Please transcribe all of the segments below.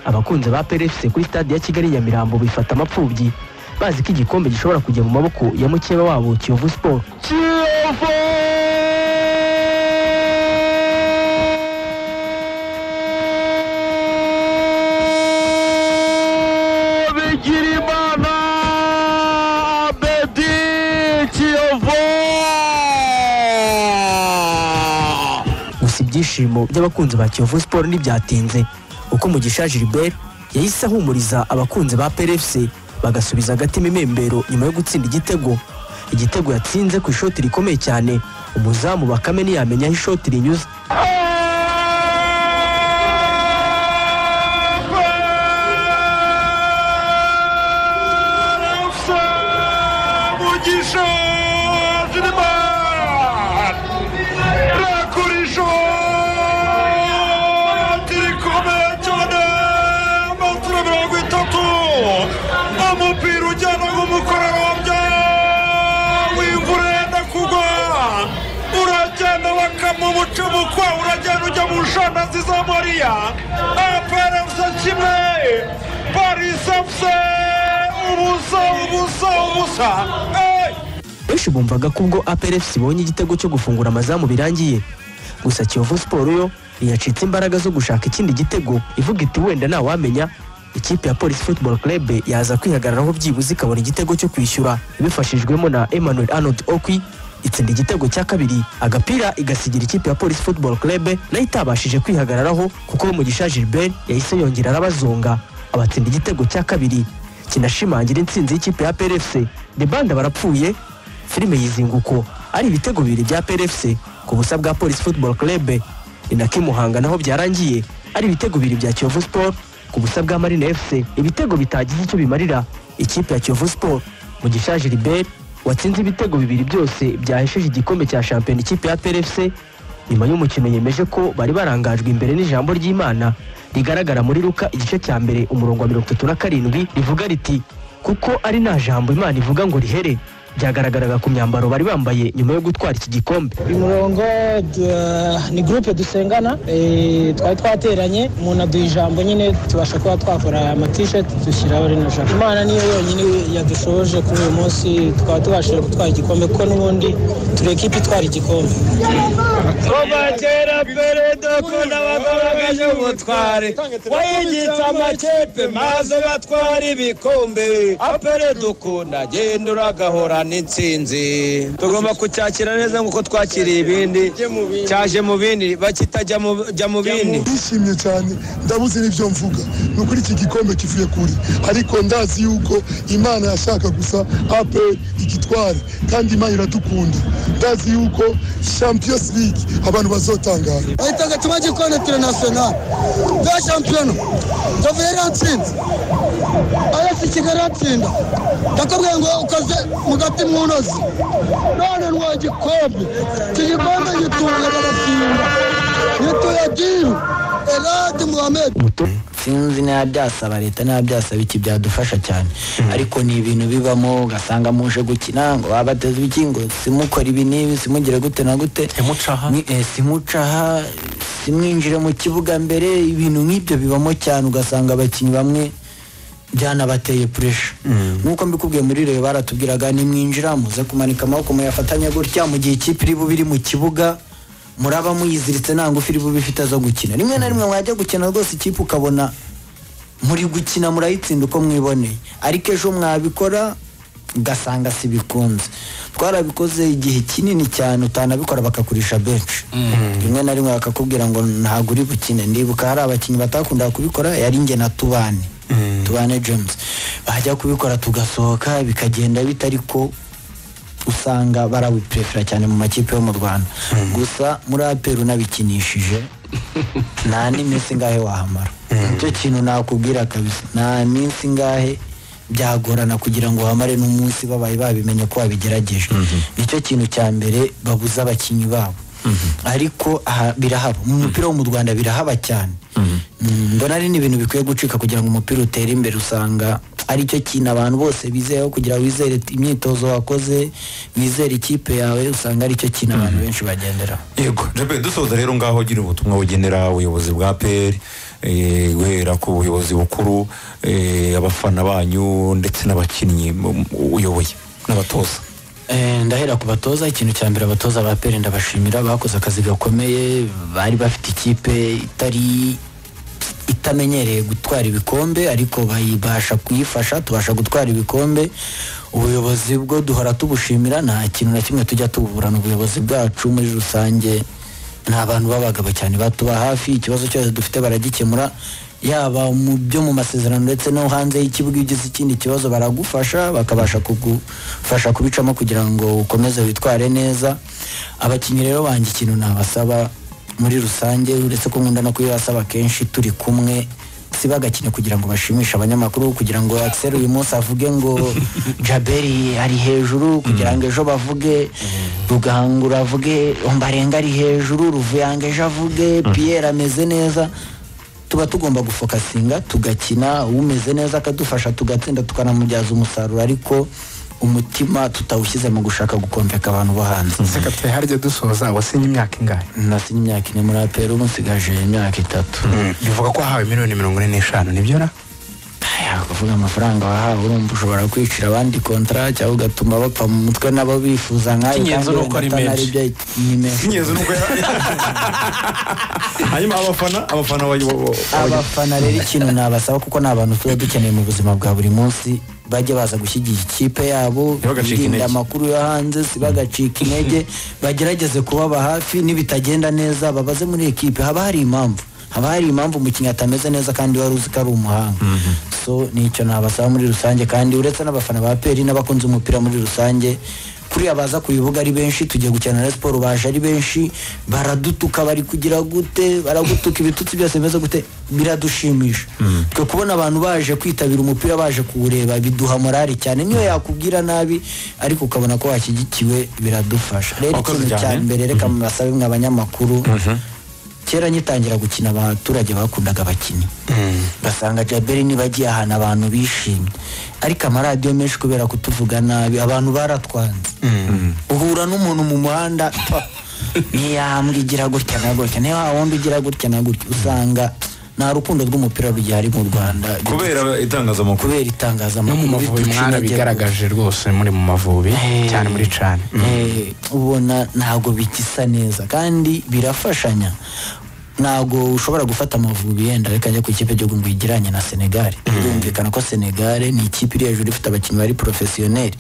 abakunzi ba PRFC kuri stade ya Kigali Nyamirambo bifata amapfubyi bazi ko igikombe gishobora kujya mu maboko ya mukeba wabo Kiyovu Sport Kiyovu Bigirimana Abedi Kiyovu gusa ibyishimo by'abakunzi ba Kiyovu Sport ntibyatinze uko Mugisha Gilbert yahise ahumuriza abakunzi ba PRFC bagasubiza agatima imembero nyuma yo gutsinda igitego igitego yatsinze ku ishoti rikomeye cyane umuzamu Bakame ntiyamenya aho ishoti rinyuze Barasa Mugisha Bigirimana Rakurisho Tirikomeye cyane metero mirongo itatu umupira ujyana nk'umukororombya w'imvura yenda kugwa uragenda bakama umucumukwa uragenda ujya mu nshandazi za mariya aparefusa kimwe parisafuse ubusa ubusa ubusa Hey! benshi bumvaga ko ubwo APRFC ibonye igitego cyo gufungura amazamu birangiye gusa Kiyovu Sport yo ntiyacitse imbaraga zo gushaka ikindi gitego ivuga iti wenda ntawamenya ikipe ya Police Football Club yaza kwihagararaho byibuze ikabona igitego cyo kwishyura ibifashijwemo na Emmanuel Arnold Okwi itsinda igitego cya kabiri agapira igasigira ikipe ya Police Football Club nayo itabashije kwihagararaho kuko Mugisha Gilbert yahise yongera arabazonga abatsinda igitego cya kabiri kinashimangira intsinzi y'ikipe ya PRFC The Band barapfuye filime yizinguko ari ibitego bibiri bya PRFC ku busa bwa Police Football Club ni na Kimuhanga naho byarangiye ari ibitego bibiri bya Kiyovu Sport ku busa bwa Marina FC ibitego bitagize icyo bimarira ikipe ya Kiyovu Sport mu gishaje Gilbert watsinze ibitego bibiri byose byahesheje igikombe cya shampiyona ikipe ya PRFC nyuma y'umukino yemeje ko bari barangajwe imbere n'ijambo ry'Imana rigaragara muri Luka igice cya mbere umurongo wa mirongo itatu na karindwi rivuga riti kuko ari nta jambo Imana ivuga ngo rihere byagaragaraga ku myambaro bari bambaye nyuma yo gutwara iki gikombe uyu murongo du- ni gurupe dusengana eh, twari twateranye umuntu aduha ijambo nyine tubasha kuba twakora amatisheti dushyiraho rino jambo imana niyo yonyine yadushoboje kuri uyu munsi tukaba tubashije gutwara igikombe kuko n'ubundi turi ekipa itwara igikombe kuva kera perezida ko n'abagabo y'ubutware wayigitse amakipe maze batwara ibikombe apere dukunda genda uragahorana intsinzi tugomba kucyakira neza nk'uko twakiriye ibindi cyaje mu bindi bakitajya mu bindi ndishimye cyane ndabuze n'ibyo mvuga ni ukuri iki gikombe kivuye kuri ariko ndazi yuko imana yashaka gusa apr igitware kandi imana iradukunda ndazi yuko champions league abantu bazotangara bahitaga tumagikoni interinasiyonari bwa shampiyona tuvuye yaratsinze arasi kigali atsinda ndakubwiye ngo ukoze mu gati mu ntozi none nwa gikombe iki gikombe gituye barasinda gituye diru eradi muhamedi Umuto- sinzi niba byasaba leta niba byasaba iki byadufasha cyane ariko ni ibintu bibamo ugasanga muje gukina ngo abateze ibiki ngo simukore ibi n'ibi simugire gute na gute Simucaha. Ni- eh, simucaha simwinjire mu kibuga mbere ibintu nk'ibyo bibamo cyane ugasanga abakinnyi bamwe byanabateye puresha nk'uko mbikubwiye muri reyo baratubwiraga nimwinjira muze kumanika amaboko muyafatanya gutya mu gihe ikipe iri bube iri mu kibuga muraba muyiziritse nta ngufu iri bube ifite zo gukina rimwe na rimwe mwajya gukina rwose ikipe ukabona muri gukina murayitsinda uko mwiboneye ariko ejo mwabikora ugasanga si bikunze twarabikoze igihe kinini cyane utanabikora bakakurisha benshi rimwe na rimwe bakakubwira ngo ntabwo uri bukine ndibuka hari abakinnyi batakundaga kubikora yari njye na tubane tubane james bajya kubikora tugasohoka bikagenda bitari ko usanga barabiprefera cyane mu makipe yo mu rwanda gusa muri aperi unabikinishije nta n'iminsi ingahe wahamara nicyo kintu nakubwira kabisa nta minsi ingahe byagorana kugira ngo wamare n'umunsi babaye babimenye ko wabigerageje nicyo kintu cya mbere babuza abakinnyi babo ariko aha birahaba mu mupira wo mu rwanda birahaba cyane Mm, mbona ari n'ibintu bikwiye gucika kugira ngo umupira utere imbere usanga aricyo kintu abantu bose bizeyeho kugira ngo wizere imyitozo wakoze wizere ikipe yawe usanga aricyo kintu abantu benshi bagenderaho yego jepe dusoza rero ngaho gira ubutumwa bugenera ubuyobozi bwa peri eh, guhera ku buyobozi bukuru eh, abafana banyu ndetse n'abakinnyi mu- mu- uyoboye n'abatoza Eh, ndahera ku batoza ikintu cya mbere abatoza ba pere ndabashimira bakoze akazi gakomeye bari bafite ikipe itari itamenyereye gutwara ibikombe ariko bayibasha kuyifasha tubasha gutwara ibikombe ubuyobozi bwo duhora tubushimira nta kintu na kimwe tujya tuburana ubuyobozi bwacu muri rusange ni abantu b'abagabo cyane batuba hafi ikibazo cyose dufite baragikemura yaba mu byo mu masezerano ndetse no hanze y'ikibuga iyo ugize ikindi kibazo baragufasha bakabasha kugufasha kubicamo kugira ngo ukomeze witware neza abakinnyi rero banjye ikintu nabasaba muri rusange uretse ko nkunda no kuyibasaba kenshi turi kumwe si bagakine kugira ngo bashimishe abanyamakuru kugira ngo Axel uyu munsi avuge ngo Jaberi ari hejuru kugira ngo ejo bavuge Rugangura avuge Ombarenga ari hejuru Ruvuyanga ejo avuge Pierre ameze neza tuba tugomba gufokasinga tugakina umeze neza akadufasha tugatsinda tukanamubyaza umusaruro ariko umutima tutawushyize mu gushaka gukomveka abantu bo hanze seka twe harya dusoza wasinye imyaka ingahe nasi imyaka ine muri aperi ubu nsigaje imyaka itatu bivuga ko wahawe miliyoni mirongo ine n'eshanu nibyo na Aya, kuvuga amafaranga wahawe urumva ushobora kwicira abandi kontara cyangwa ugatuma bapfa mu mutwe nabo bifuza nkayo Icy'ingenzi kandi ni uko ari wenda menshi. ataribyo ni menshi ingenzi ni uko hanyuma abafana abafana bayo abafana rero ikintu nabasaba kuko ni abantu tuba dukeneye mu buzima bwa buri munsi bajya baza gushyigikira ikipe yabo Ntibagacike birinda intege. amakuru yo hanze sibagacika intege bagerageze kubaba hafi nibitagenda neza babaze muri ekipe haba hari impamvu haba hari impamvu umukinnyi atameze neza kandi wari uzi ko ari umuhanga so nicyo nabasaba muri rusange kandi uretse n'abafana ba peri n'abakunze umupira muri rusange kuriya baza ku bibuga ari benshi tugiye gukina na siporo baje ari benshi baradutuka bari kugira gute baragutuka ibitutsi byose bimeze gute biradushimisha twe kubona abantu baje kwitabira umupira baje kuwureba biduha morali cyane niyo yakubwira nabi ariko ukabona ko washyigikiwe biradufasha rero Wakoze ikintu cya cyane. mbere reka mubasabe mwe abanyamakuru kera ngitangira gukina abaturage bakundaga abakinnyi ugasanga jaberi niba agiye ahantu abantu bishimye ariko amaradiyo menshi kubera kutuvuga nabi abantu baratwanze uhura n'umuntu mu muhanda pa, ntiyambwa igira gutya na gutya niba wundi ugira gutya na gutya usanga nta rukundo rw'umupira rugihari mu rwanda kubera itangazamakuru kubera no mu itangazamakuru mavubi biduca mwana intege bigaragaje rwose muri mu mavubi Eh. cyane muri cane Eh, ubona ntabwo bigisa neza kandi birafashanya ntabwo ushobora gufata amavubi yenda reka njya ku ikipe igihugu ngo igiranye na senegali birumvikana ko senegali ni ikipe iri hejuru ifite abakinnyi bari porofesiyoneri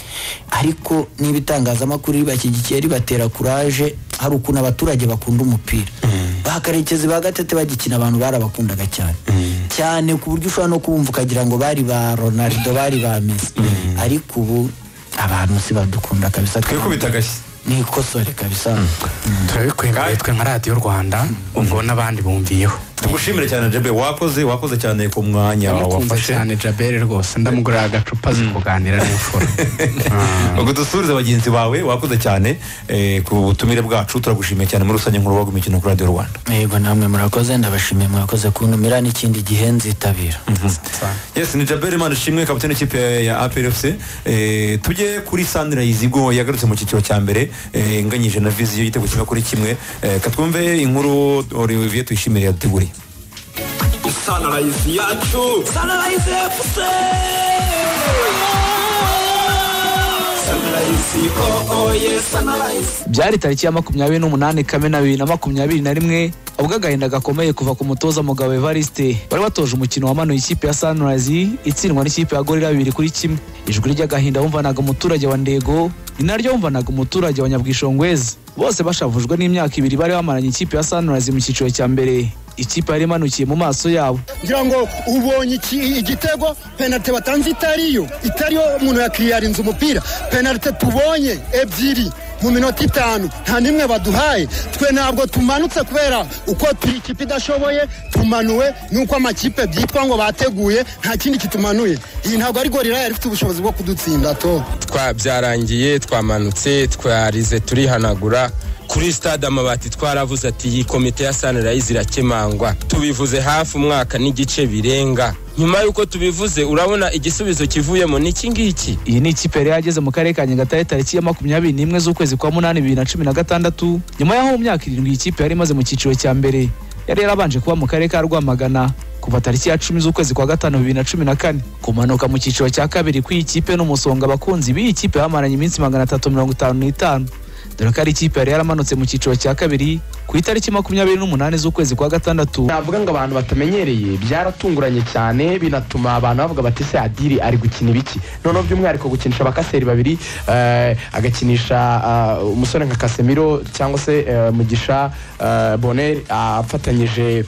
ariko niba itangazamakuru ribashyigikiye ribatera kuraje hari ukuntu abaturage bakunda umupira ba karekezi ba gatete bagikina abantu barabakundaga cyane cyane ku buryo ushobora no kumva ukagira ngo bari ba ronaldo bari ba mesi ariko ubu abantu si badukunda kabisa twikubita agashyi ni ikosore kabisa turabikwemeye twe nka radiyo rwanda ubwo n'abandi bumviyeho tugushimire cyane jebe wakoze wakoze cyane ku mwanya ndamukumva wafashe cyane jabere rwose ndamugurira agacupa azi kuganira n'imfura ubwo dusurize bagenzi bawe wakoze cyane eh, ku butumire bwacu turagushimiye cyane muri rusange nkuru wagu imikino kuri radiyo rwanda yego namwe murakoze ndabashimiye mwakoze kuntumira n'ikindi gihe nzitabira yes ni jaberi imana ishimwe kapitene ikipe ya aprfc eh, tujye kuri sandra izigo yagarutse mu cyiciro cya mbere eh, inganyije na viziyo y'igitego kimwe kuri kimwe eh, katwumve inkuru olivier tuyishimire yaduteguriye Sunrise yacu Sunrise FC Sunrise oh oh yes Sunrise byari tariki ya makumyabiri n'umunani kamena bibiri na makumyabiri na rimwe ubwo agahinda gakomeye kuva ku mutoza mugabo evariste bari batoje umukino wamanuye ikipe ya sunrise itsindwa n'ikipe ya gorira bibiri kuri kimwe ijwi ry'agahinda wumvanaga umuturage wa ndego ni naryo wumvanaga umuturage wa nyabwishongwezi bose bashavujwe n'imyaka ibiri bari bamaranye ikipe ya sunrise mu cyiciro cya mbere ikipe yari imanukiye mu maso yabo ngira ngo ubonye iki- igitego penalite batanze itariyo itariyo umuntu yakiriyarinze umupira penalite tubonye ebyiri mu minota itanu nta n'imwe baduhaye twe ntabwo tumanutse kubera uko turi ikipe idashoboye tumanuwe nuko amakipe byitwa ngo bateguye nta kindi kitumanuye iyi ntabwo ari gorira yari ifite ubushobozi bwo kudutsinda to twa byarangiye twamanutse twarize turihanagura kuri stade amabati twaravuze ati iyi komite ya sunrise irakemangwa tubivuze hafi umwaka n'igice birenga nyuma y'uko tubivuze urabona igisubizo kivuyemo ni iki ngiki iyi ni ikipe yari yageze mu karere ka nyagatare tariki ya makumyabiri n'imwe z'ukwezi kwa munani bibiri na cumi na gatandatu nyuma y'aho mu myaka irindwi iyi kipe yari imaze mu cyiciro cya mbere yari yarabanje kuba mu karere ka rwamagana kuva tariki ya cumi z'ukwezi kwa gatanu bibiri na cumi na kane kumanuka mu cyiciro cya kabiri kw'iyi kipe n'umusonga abakunzi b'iyi kipe bamaranye iminsi magana atatu mirongo itanu n'itanu dore ko ari ikipe yari yaramanutse mu cyiciro cya kabiri ku itariki makumyabiri n'umunani z'ukwezi kwa gatandatu navuga ngo abantu batamenyereye byaratunguranye cyane binatuma abantu bavuga bati se adiri ari gukina ibiki noneho by'umwihariko gukinisha abakaseri babiri eh, agakinisha ah, umusore nka kasemiro cyangwa se eh, mugisha eh, boner afatanyije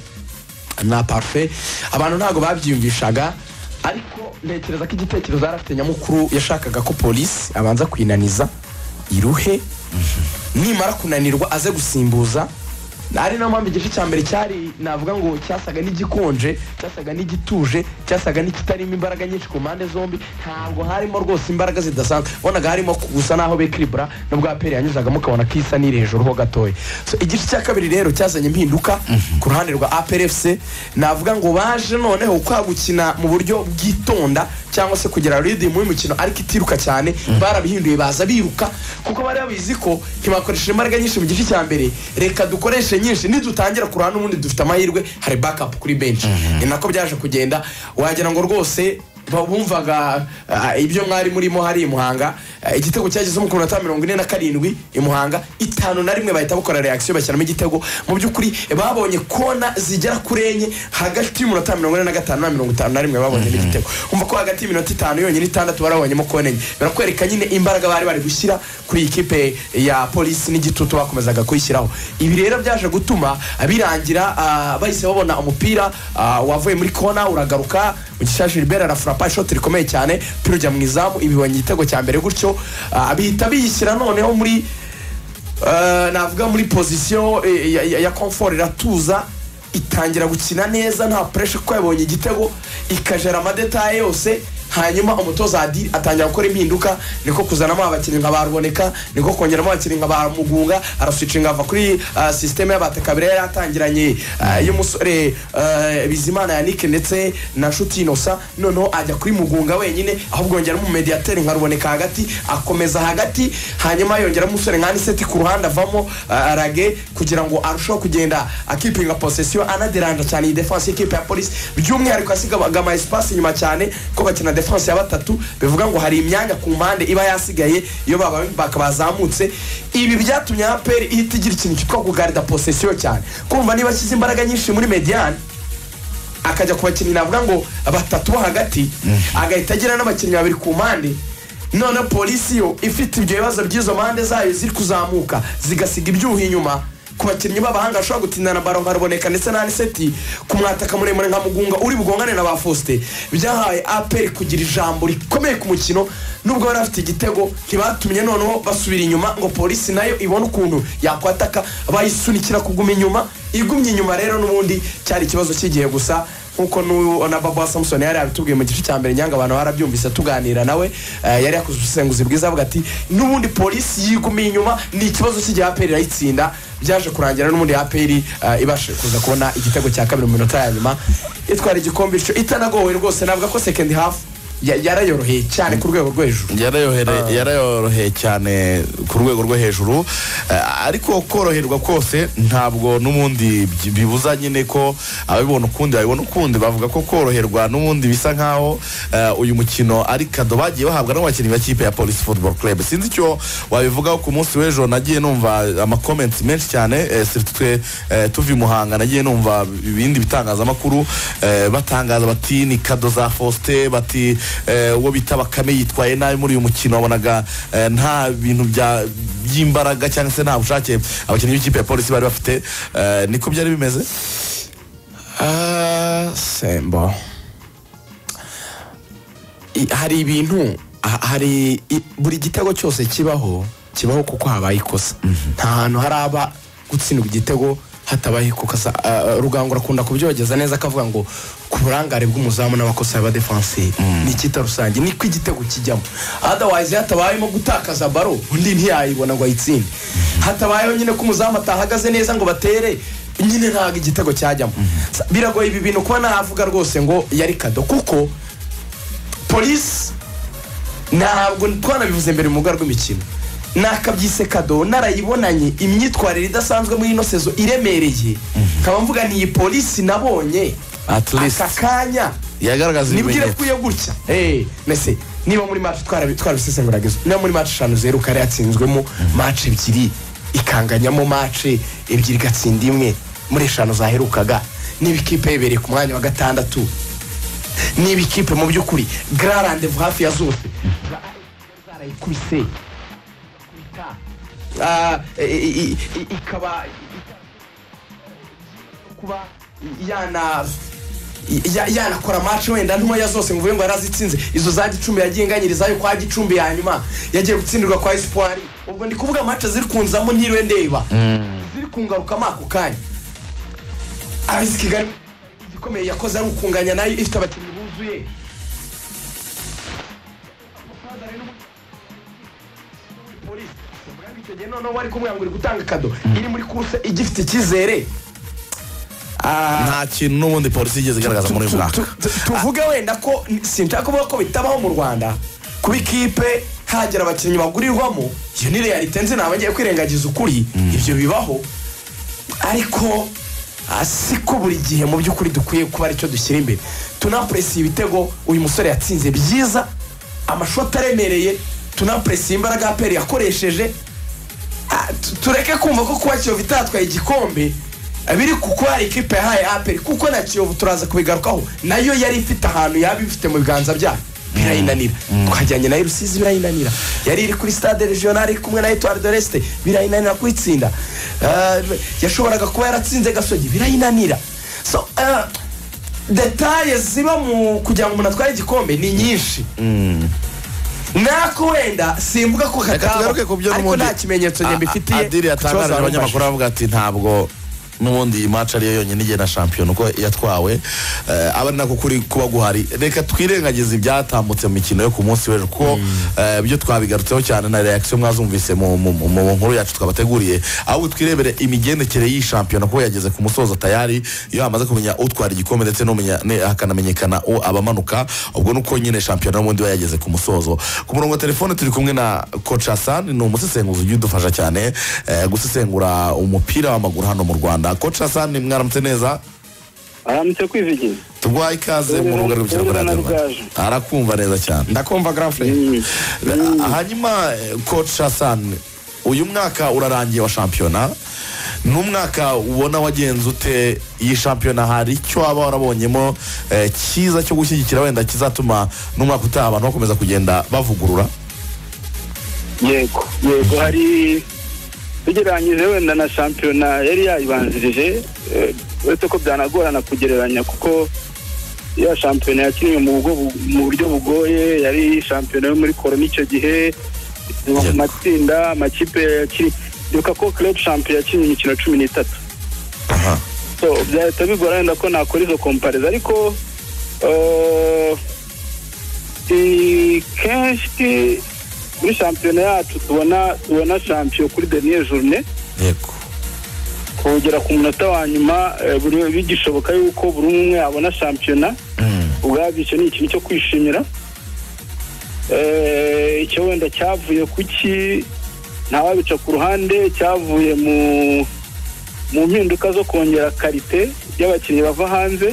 na parufe abantu ntabwo babyiyumvishaga ariko ntekereza ko igitekerezo yari afite nyamukuru yashakaga ko polisi abanza kwinaniza iruhe nimara kunanirwa aze gusimbuza ari nayo mpamvu igice cya mbere cyari navuga ngo cyasaga n'igikonje cyasaga n'igituje cyasaga n'ikitarimo imbaraga nyinshi ku mpande zombi ntabwo harimo rwose imbaraga zidasanzwe wabonaga harimo gusa naho bekiribura nubwo aperi yanyuzagamo ukabona ko isa n'iri hejuru ho gatoya So, igice cya kabiri rero cyazanye impinduka ku ruhande rwa aperi efuse navuga ngo baje noneho kwa gukina mu buryo bwitonda cyangwa se kugira ridimu y'umukino ariko itiruka cyane barabihinduye baza biruka kuko bari babizi ko ntibakoresheje imbaraga nyinshi mu gice cya mbere reka dukoreshe nyinshi nidutangira kurana n'ubundi dufite amahirwe hari bakapu kuri benshi ni nako byaje kugenda wagira ngo rwose ba- bumvaga ah, ibyo mwari murimo hari i muhanga Ah, igitego cyagezemo ku minota mirongo ine na karindwi i muhanga itanu na rimwe bahita bakora reakisiyo bashyiramo igitego mu by'ukuri babonye kona zigera kuri enye hagati y'umunota mirongo ine na gatanu na mirongo itanu na rimwe babonyemo igitego umva ko hagati y'iminota itanu yonyine itandatu barabonyemo kona enye birakwereka nyine imbaraga bari bari gushyira kuri iyi kipe ya polisi n'igitutu bakomezaga kuyishyiraho ibi rero byaje gutuma birangira ah, bahise babona umupira ah, wavuye muri kona uragaruka mugisha gilbert arafurapa ishoti rikomeye cyane umupira ujya mu izamu ibibonye igitego cya mbere gutyo ah, bihita biyishyira noneho muri eh, navuga muri pozisiyo eh, ya- ya- ya komfort iratuza itangira gukina neza nta puresha kuko yabonye igitego ikajera amadetaye yose hanyuma umutoza adi atangira gukora impinduka niko kuzanamo abakinnyi nka ba ruboneka niko kongeramo abakinnyi nka ba mugunga araswicinga ava kuri uh, sisiteme y'abatekabira yari atangiranye uh, y'umusore uh, bizimana yanike ndetse na nshuti inosa noneho ajya kuri mugunga wenyine ahubwo yongeramo umumediyateri nka ruboneka hagati akomeza hagati hanyuma yongeramo umusore nka aniseti ku ruhande avamo uh, rage kugira ngo arusheho kugenda akipinga posesiyo anaderanja cyane iyi defanse y'ikipe ya polisi by'umwihariko asigaga ama esipasi inyuma cyane ko bakina defanse ya batatu bivuga ngo hari imyanya ku mpande iba yasigaye iyo baba baka bazamutse ibi byatumye aperi ihita igira ikintu cyitwa kugarida posesiyo cyane kumva niba ashyize imbaraga nyinshi muri mediyani akajya ku bakinnyi navuga ngo batatu bo hagati agahita agira n'abakinnyi babiri ku mpande noneho polisi yo ifite ibyo bibazo by'izo mpande zayo ziri kuzamuka zigasiga ibyuho inyuma ku bakinnyi b'abahanga bashobora gutindana baro nka ruboneka ndetse na aniseti ku mwataka muremure nka mugunga uri bugongane na ba faustin byahaye aperi kugira ijambo rikomeye ku mukino nubwo bari bafite igitego ntibatumye noneho basubira inyuma ngo polisi nayo ibone ukuntu yakwataka bayisunikira kuguma inyuma igumye inyuma rero n'ubundi cyari ikibazo cy'igihe gusa nkuko n'uyu na baba samusoni yari yabitubwiye mu gice cya mbere nyange abantu barabyumvise tuganira nawe eh, yari yakoze ubusesenguzi bwiza avuga ati n'ubundi polisi yigumiye inyuma ni ikibazo cy'igihe aperi irayitsinda byaje kurangira n'ubundi aperi eh, ibashe kuza kubona igitego cya kabiri mu minota ya nyuma itwara igikombe icyo itanagowe rwose navuga ko second half ya- yarayoroheye cyane ku rwego rwo hejuru Yarayohere- yarayoroheye cyane ku rwego rwo hejuru Eh, ariko koroherwa kose ntabwo n'ubundi by- bibuza nyine ko ababibona ukundi babibona ukundi bavuga ko koroherwa n'ubundi bisa nkaho eh, uyu mukino ari kado bagiye bahabwa n'abakinnyi b'ikipe ya polisi football club sinzi icyo wabivugaho ku munsi w'ejo nagiye numva amakomenti menshi cyane eh, surtout twe eh, tuva i muhanga nagiye numva ibindi bitangazamakuru eh, batangaza bati ni kado za faustin bati eh, uwo bita bakame yitwaye nabi muri uyu mukino wabonaga eh, nta bintu bya- by'imbaraga cyangwa se nta bushake abakinnyi b'ikipe ya polisi bari bafite Eh, niko byari bimeze sembo I- hari ibintu ha- hari i- buri gitego cyose kibaho kibaho kuko habaye ikosa nta hantu haraba gutsindwa igitego hatabaye ikosa Ah, ah, rugango rakunda kubyogeza neza akavuga ngo ku burangare bw'umuzamu n'abakosa y'abadefansi ni icyita rusange niko igitego kijyamo otherwise hatabayemo gutakaza baro undi ntiyayibona ngo ayitsinde hatabayeho nyine ko umuzamu atahagaze neza ngo batere nyine ntabwo igitego cyajyamo Sa- biragoye ibi bintu kuba navuga rwose ngo yari kado kuko polisi ntabwo twanabivuze mbere mu rubuga rw'imikino nakabyise kado narayibonanye imyitwarire idasanzwe muri ino sezo iremereye nkaba mvuga ni iyi polisi nabonye At least. aka kanya yagaragaza nibwire ibimenyetso ko iyo gutya Eh, mese niba muri match twarabi- twarabisesenguraga izo- niba muri match eshanu zeru kare yatsinzwemo match ebyiri ikanganyamo match ebyiri igatsinda imwe muri eshanu zaherukaga niba ikipe yebereye ku mwanya wa gatandatu niba ikipe mu by'ukuri grand rendez-vous hafi ya zose zarayikubise Ah, i- i- i- i- ikaba kuba yana ya- yanakora match wenda ntoya zose mvuye ngo yarazitsinze izo za gicumbi yagiye inganyirizayo kwa gicumbi ya nyuma yagiye gutsindirwa kwa espoir ubwo ndi kuvuga match ziri kunzamo ntiriwe ndeba ziri kungarukamo ako kanya abisi kigali igikomeye yakoze ari ukunganya nayo ifite abakinnyi buzuye Polisi, ubwo icyo gihe noneho wari kumwe ngo uri gutanga kado iri muri kuruse igifite icyizere nta kintu n'ubundi polisi yigeze igaragaza muri uyu mwaka tuvuge wenda ko sinshaka kuvuga ko bitabaho mu rwanda kuba ikipe hagira abakinnyi bagurirwamo iyo ni realite nzi ntabagiye kwirengagiza ukuri ibyo bibaho ariko ah, si ko buri gihe mu by'ukuri dukwiye kuba aricyo dushyira imbere tunapuresiye ibitego uyu musore yatsinze byiza amashusho ataremereye tunapuresiye imbaraga aperi yakoresheje Ah, tu- tureke kumva ko kuba kiyovu itatwaye igikombe ah, biri kuko hari ikipe yahaye aperi kuko na kiyovu turaza kubigarukaho nayo yari ifite ahantu yaba ibifite mu biganza byayo birayinanira twajyanye nayo i rusizi birayinanira yari iri kuri stade regionale iri kumwe na etuwari de resite birayinanira kuyitsinda Ah, yashoboraga kuba yaratsinze gasogi birayinanira so ah, detaye ziba mu kugira ngo umuntu atware igikombe ni nyinshi nako wenda simvuga ko reka kataba tugaruke ku byo ariko n'ubundi nta kimenyetso A- njye a- mbifitiye adiri yatangaje kibazo abanyamakuru avuga ati ntabwo n'ubundi iyi match ariyo yonyine igena shampiyona uko yatwawe Eh, aba ari nako kuri kuba guhari reka twirengagize ibyatambutse mu mikino yo ku munsi w'ejo kuko eh, ibyo twabigarutseho cyane na reaction mwazumvise mu mu- mu- mu nkuru yacu twabateguriye ahubwo twirebere imigendekere y'iyi shampiyona kuko yageze ku musozo tayari iyo hamaze kumenya utwara igikombe ndetse n'umenya- ne- hakanamenyekana u- abamanuka ubwo nuko nyine shampiyona n'ubundi iba yageze ku musozo ku murongo wa telefone turi kumwe na coach Hassan ni umusesenguzi ujya udufasha cyane eh, gusesengura umupira w'amaguru hano mu Rwanda coach Hassan mwaramutse neza aramutse kwivugira tuguhaye ikaze mu rubuga rw'umukino rwa radiyo Rwanda. arakumva neza cyane ndakumva grand frere hanyuma eh, coach Hassan uyu mwaka urarangiye wa shampiyona ni umwaka ubona wagenze ute iyi shampiyona hari icyo waba warabonyemo eh, cyiza cyo gushyigikira wenda kizatuma n'umwaka utaha abantu bakomeza kugenda bavugurura yego yego hari tugereranyije wenda na shampiyona yari yayibanzirije eh, uretse ko byanagorana kugereranya kuko ya shampiyona yakiniwe mu buryo bu- mu buryo bugoye yari shampiyona yo muri korona icyo gihe mu matsinda amakipe yakiri- ibuka ko club shampiyona yakinnye imikino cumi n'itatu so byahita bigora wenda ko nakora izo kompareza ariko eh, i- kenshi muri shampiyona yacu tubona tubona shampiyo kuri deniye jorune kugera ku munota wa nyuma eh, buri- bigishoboka yuko buri umwe yabona shampiyona ubwabyo icyo ni ikintu cyo kwishimira Eh, icyo wenda cyavuye ku ki ntawabica ku ruhande cyavuye mu mu mpinduka zo kongera karite y'abakinnyi bava hanze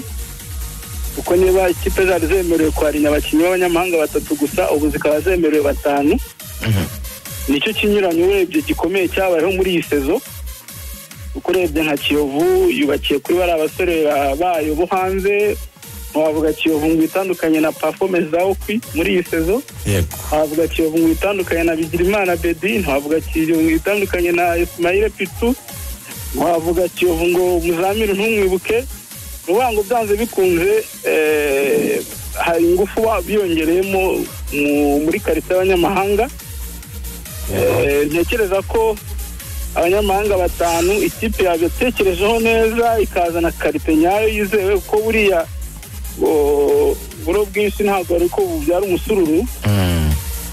kuko niba ikipe zari zemerewe kwarinya abakinnyi b'abanyamahanga batatu gusa ubu zikaba zemerewe batanu nicyo kinyuranyo urebye gikomeye cyabayeho muri iyi sezo kuko urebye nka kiyovu yubakiye kuri bariya abasore ba- bayo bo hanze ntiwavuga kiyovu ngo itandukanye na pafome za okwi muri iyi sezo yego ntiwavuga kiyovu ngo itandukanye na bigirimana bedi ntiwavuga kiyovu ngo itandukanye na isimayire pitu ntiwavuga kiyovu ngo muzamire ntumwibuke ni ukuvuga ngo byanze bikunze eh, hari ingufu wa- biyongereyemo mu- muri karitsiye y'abanyamahanga Eh, ntekereza ko abanyamahanga batanu ikipe yabatekerejeho neza ikazana karite nyayo yizewe kuko buriya o, buro bwinshi ntabwo ari ko bubyara umusururu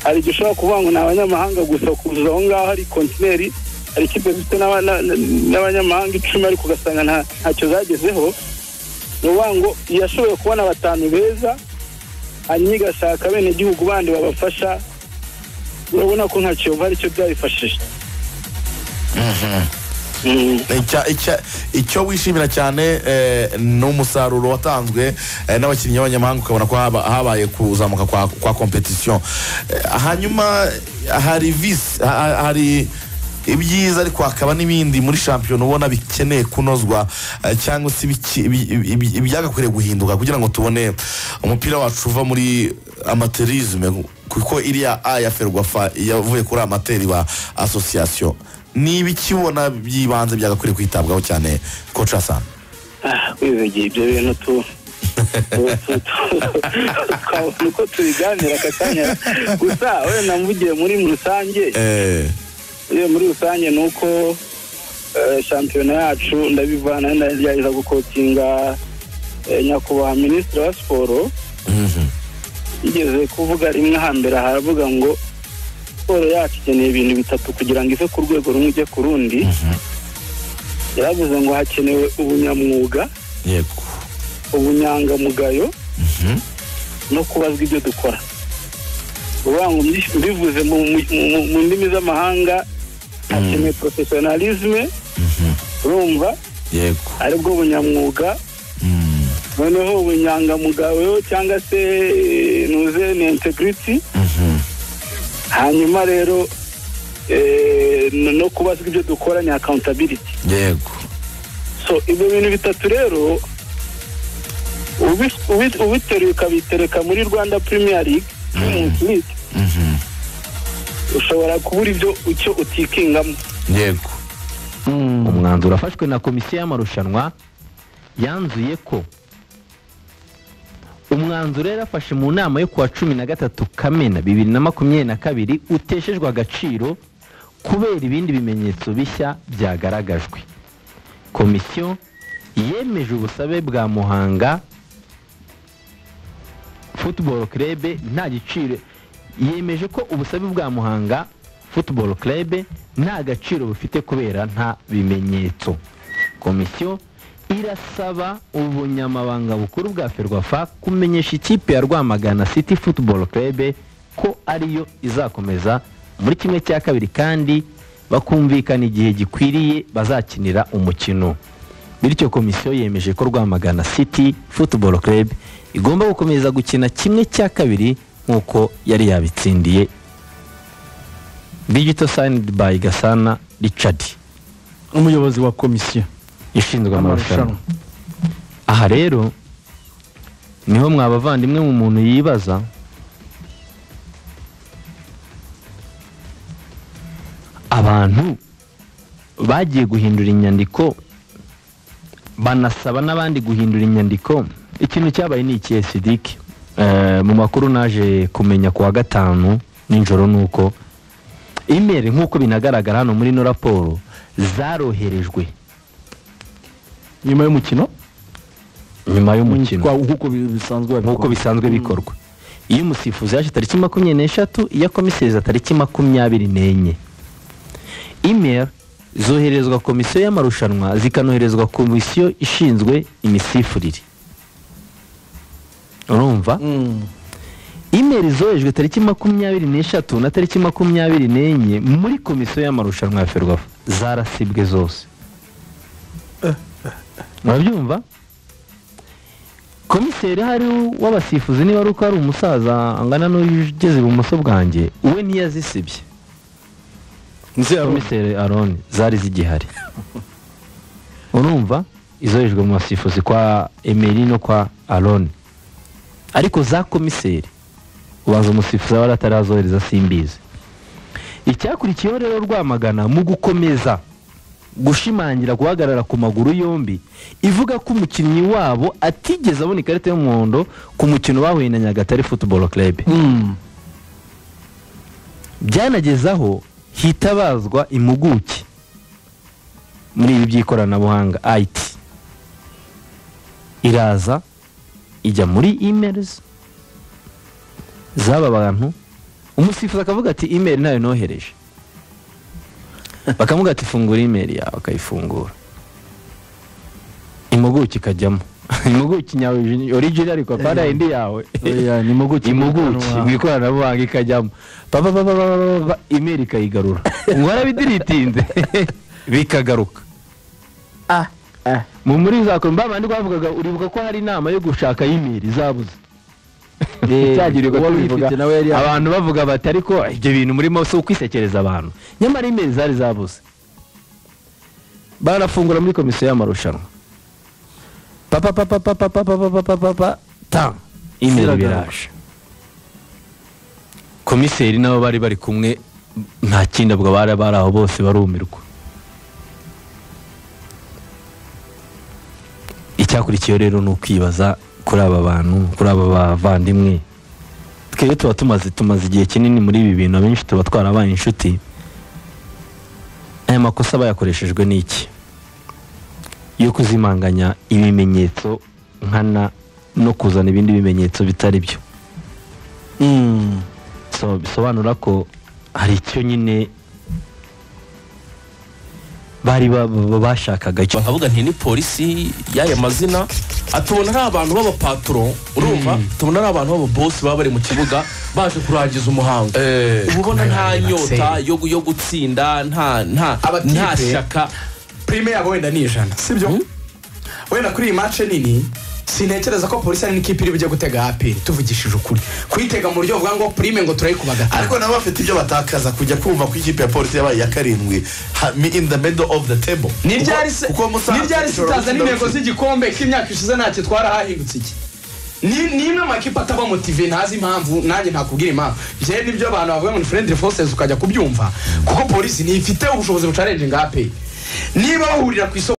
hari igihe ushobora kuvuga ngo ni abanyamahanga gusa kuzuza aho ngaho hari kontineri hari ikipe zifite n'aba- na- na- n'abanyamahanga icumi ariko ugasanga nta- ntacyo zagezeho ni ukuvuga ngo yashoboye kubona batanu beza hanyuma igashaka abenegihugu bandi babafasha urabona ko nta kiyovu aricyo byabifashije Icya- icya- icyo wishimira cyane eh, ni umusaruro watanzwe eh, n'abakinnyi b'abanyamahanga ukabona ko haba- habaye kuzamuka kwa- kwa kompetisiyo hanyuma hari visi ha- ha- hari ibyiza ariko hakaba n'ibindi muri shampiyona ubona bikeneye kunozwa eh, cyangwa se ibiki- ibi- ibi- ibi- ibyagakwiriye guhinduka kugira ngo tubone umupira wacu uva muri amaterisme kuko iriya a ya ferwafa yavuye kuri amateri ba asosiyasiyo ni ibikibona by'ibanze byagakwiriye kwitabwaho cyane koca sana wizigiye ibyo bintu tu tu- tu- tu- twabona uko tubiganira aka kanya gusa wenda mvugiye muri rusange iyo muri rusange ni uko eh, shampiyona yacu ndabivana ndagerageza gukokinga eh, nyakubahwa minisitiri wa siporo yigeze kuvuga rimwe hambere haravuga ngo siporo yacu ikeneye ibintu bitatu kugira ngo ive ku rwego rumwe ijye ku rundi yaravuze ngo hakenewe ubunyamwuga yego ubunyangamugayo no kubazwa ibyo dukora uvuga ngo mbi- mbivuze mu mu- mu- mu ndimi z'amahanga hakenewe porofesiyonarizme urumva yego aribwo bunyamwuga noneho ubunyangamugayo cyangwa se eh, nuze ni integrity hanyuma rero eh, no- no kubazwa ibyo dukora ni accountability yego so ibyo bintu bitatu rero ubi- ubi- ubiteruye ukabitereka muri rwanda premier league Women's League, ushobora kubura ibyo icyo utikingamo yego umwanzuro wafashwe na komisiyo y'amarushanwa yanzuye ko umwanzuro yari afashe mu nama yo kuwa cumi na gatatu kamena bibiri na makumyabiri na kabiri uteshejwe agaciro kubera ibindi bimenyetso bishya byagaragajwe komisiyo yemeje ubusabe bwa muhanga football club nta giciro yemeje ko ubusabe bwa muhanga football club nta gaciro bufite kubera nta bimenyetso komisiyo irasaba ubunyamabanga bukuru bwa ferwafa kumenyesha ikipe ya rwamagana city football club ko ariyo izakomeza muri kimwe cya kabiri kandi bakumvikana igihe gikwiriye bazakinira umukino bityo komisiyo yemeje ko rwamagana city football club igomba gukomeza gukina kimwe cya kabiri nk'uko yari yabitsindiye digital signed by gasana richard umuyobozi wa komisiyo ishinzwe amarushanwa aha rero niho mwabavandimwe mu muntu yibaza abantu bagiye guhindura inyandiko banasaba n'abandi guhindura inyandiko ikintu cyabaye ni ikihe sidike mu makuru naje kumenya ku wa gatanu nijoro ni uko imeri nk'uko binagaragara hano muri ino raporo zaroherejwe nyuma y'umukino nyuma y'umukino nk'uko bisanzwe nk'uko bisanzwe bikorwa iyo umusifuzi yaje tariki makumyabiri n'eshatu iya komiseriza tariki makumyabiri n'enye imeri zoherezwa komisiyo y'amarushanwa zikanoherezwa komisiyo ishinzwe imisifurire urumva imeri zohejwe tariki makumyabiri n'eshatu na tariki makumyabiri n'enye muri komisiyo y'amarushanwa ya ferwafa zarasibwe zose murabyumva komiseri hari w'abasifuzi niba ari uko hari umusaza angana n'ugeze ibumoso bwanjye we ntiyazisibye komiseri aroni zari zigihari urumva izohejwe mu basifuzi kwa emeri no kwa aroni ariko za komiseri ubanza umusifuzi aba atarazohereza simbizi icyakurikiyeho rero rwamagana mu gukomeza gushimangira guhagarara ku maguru yombi ivuga ko umukinnyi wabo atigeze abona ikarita y'umuhondo ku mukino bahuye na nyagatare football club byanageze aho hitabazwa impuguke muri ibi by'ikoranabuhanga it iraza ijya muri emails z'aba bantu umusifuzi akavuga ati email ntayo nohereje bakavuga ati fungura imeri yawe akayifungura impuguke ikajyamo impuguke nyawe origina ariko para indi yawe Oya, ni impuguke mu impuguke mu ikoranabuhanga ikajyamo papa papa imeri ikayigarura ngo warabidiridinze bikagaruka ah mu muri za kombe babandi bavugaga uribuka ko hari inama yo gushaka y'imiri zabuze Cyagirirwa uwari tubivuga, uyifite nawe yari- abantu abantu bavuga bati ariko ibyo bintu murimo si ukwisekereza abantu nyamara imeri zari zabuze barafungura muri komisiyo y'amarushanwa papa papa papa papa papa papa papa ta imeri Ziragaruka. biraje komiseri nabo bari bari kumwe nta kindi abwo bari bari aho bose barumirwa icyakurikiyeho rero ni ukwibaza kuri aba bantu kuri aba bavandimwe twebwe tuba tumaze tumaze igihe kinini muri ibi bintu abenshi tuba twarabaye inshuti aya makosa bayakoreshejwe n'iki yo kuzimanganya ibimenyetso nkana no kuzana ibindi bimenyetso bitari byo so bisobanura ko hari icyo nyine bari ba- ba- bashakaga cyo bakavuga nti ni polisi y'aya mazina atubona ari abantu b'abapaturo urumva tubona ari abantu b'ababosi baba bari mu kibuga baje kurangiza umuhango uba ubona nta nyota yo gu- yo gutsinda nta nta nta shyaka prime yabo wenda ni ijana sibyo wenda kuri iyi mace nini sintekereza ko polisi ari n'ikipe iri bujye gutega apiri tuvugishije ukuri kuyitega mu buryo buvuga ngo prime ngo turayikuba gatanu ariko nabo bafite ibyo batakaza kujya kumva ko ikipe ya polisi yabaye iya karindwi ha- mi- in the middle of the table niryari se Kuko- kuko Musanze niryari se ishobora itazana gutsinda intego z'igikombe k'imyaka ishize ntacyo twara hahindutse iki ni ni imwe mu makipe ataba motive ntazi impamvu nanjye ntakubwira impamvu jewe nibyo abantu bavuga ngo ni friendly forces ukajya kubyumva kuko polisi ntifite ubushobozi bucarenje ngape niba bahurira ku isoko